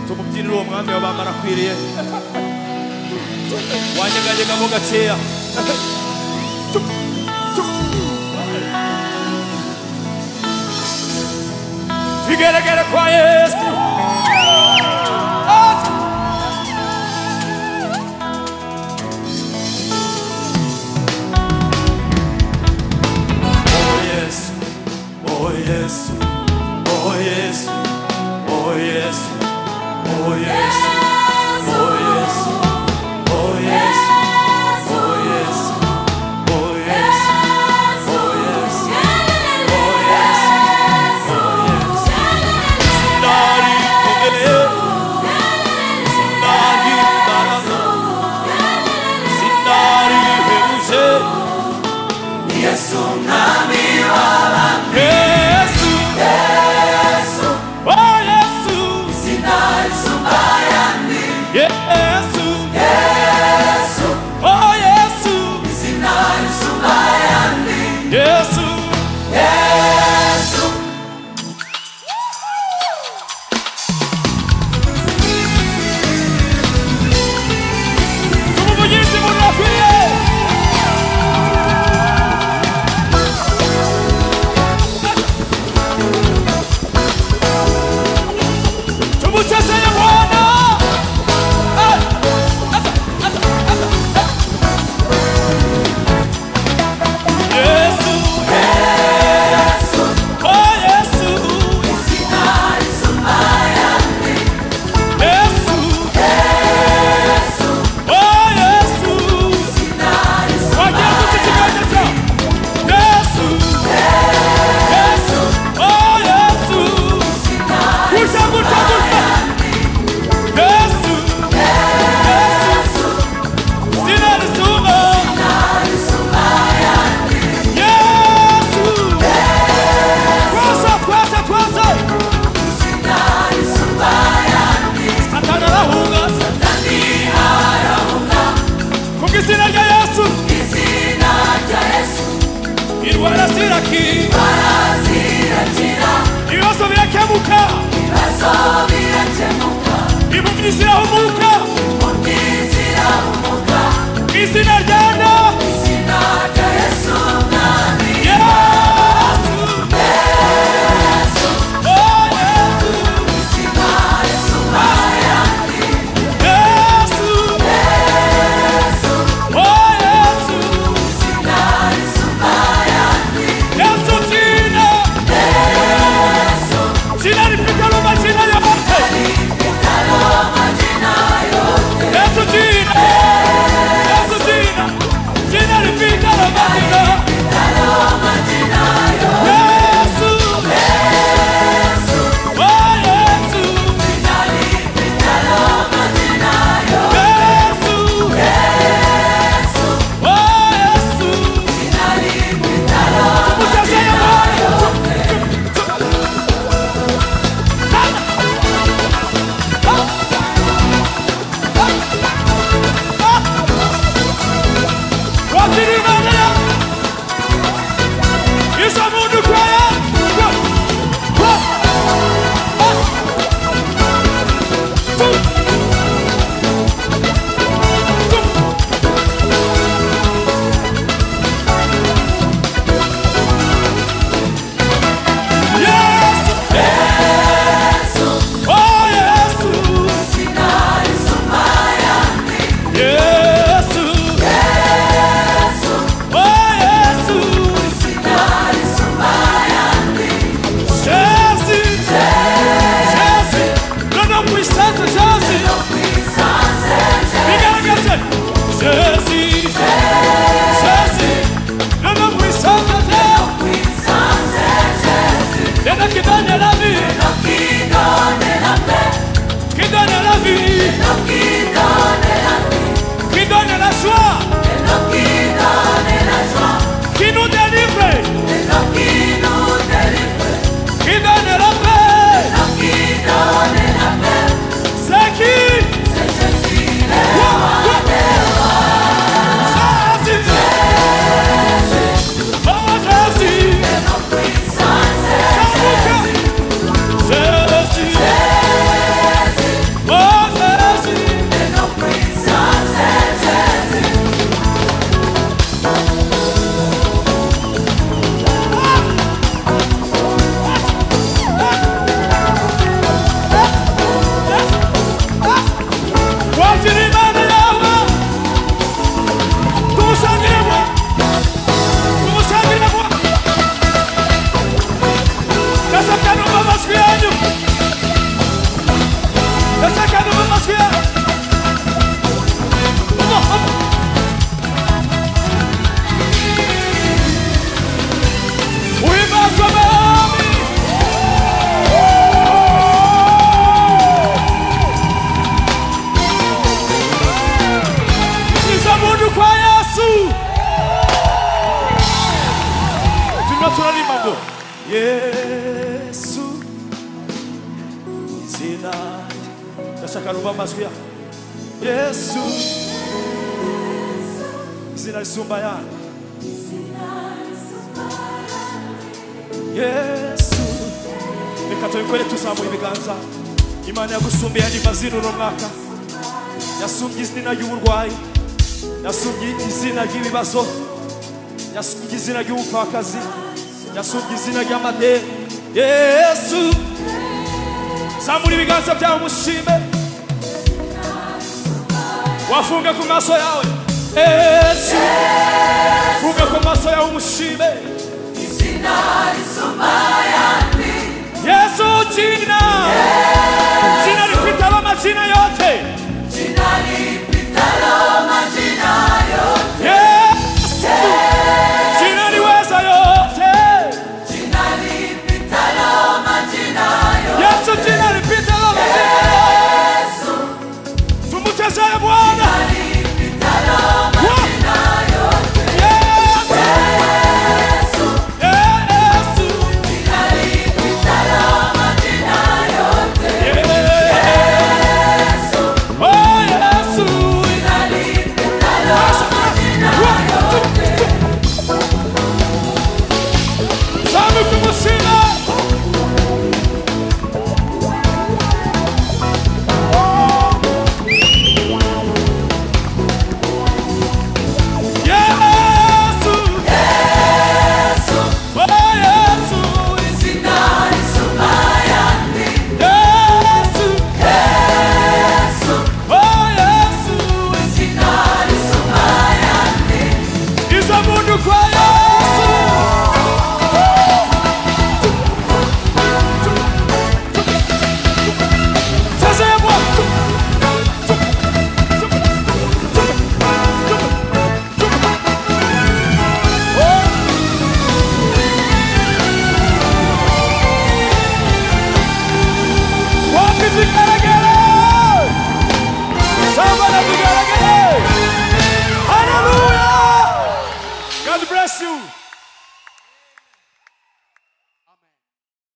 tukubyinire uwo mwami w'abami arakwiriye wanyeganyegamo gakeya bigaragara kwa yesu Oh Yesu, oh Yesu, oh Yesu, oh Yesu, oh Yesu, oh Yesu, oh Yesu, oh Yesu, oh Yesu, oh Yesu, oh Yesu, oh Yesu. Sundari kugele, sundari barano, sundari hemuse, Yesu nami Yesu, Yesu oh Yesu. sinai sumbayani Yesu, Yesu oh Yesu, sinai sumbayani Yesu. Yesu Tumuvugize munakwiriye. Tumuchezeye Bwana. Eh, acha, acha, acha, eh. Yesu, Yesu oh Yesu, sinai sumbayani Yesu, Yesu oh Yesu. sinai Wagiye sumbayani gucicikanyiriza. Yesu, Yesu, oh Yesu, sinai gutya gutya gutya. Yesu, Yesu, sina risuma. sumbayani Yesu, twaza twaza twaza. sinai sumbayani Satani arahunga. tani arahunga Ku bw'izina rya Yesu, izina rya Yesu indwara zirakira, barazirakira ibibazo birakemuka, ibibazo birakemuka impumyi zirahumuka. undi zirahumuka Ku izina rya Na, izina rya Yesu mwami Yesu. Yesu Oh Yesu, izina Yesu bayani Yesu, Yesu oh Yesu, izina Yesu bayani Yesu jina, Yesu jina lifika majina yote. ipitalo majina yote Yesu jina, Yesu jina, jina 기도 예수 이제나 자 가루바 마스야 예수 이제나 숨바야 yesu reka tubikore tuzamuye ibiganza imana yagusumbiye hanyuma zino uno mwaka yasumbye izina ry'uburwayi yasumbye izina ry'ibibazo yasumbye izina ry'ubupfakazi yasumbye izina ry'amadeni yesu zamura ibiganza byawe umushime wafunge ku maso yawe yesu funge ku maso yawe umushime Sinari sumbaya ni yesu jina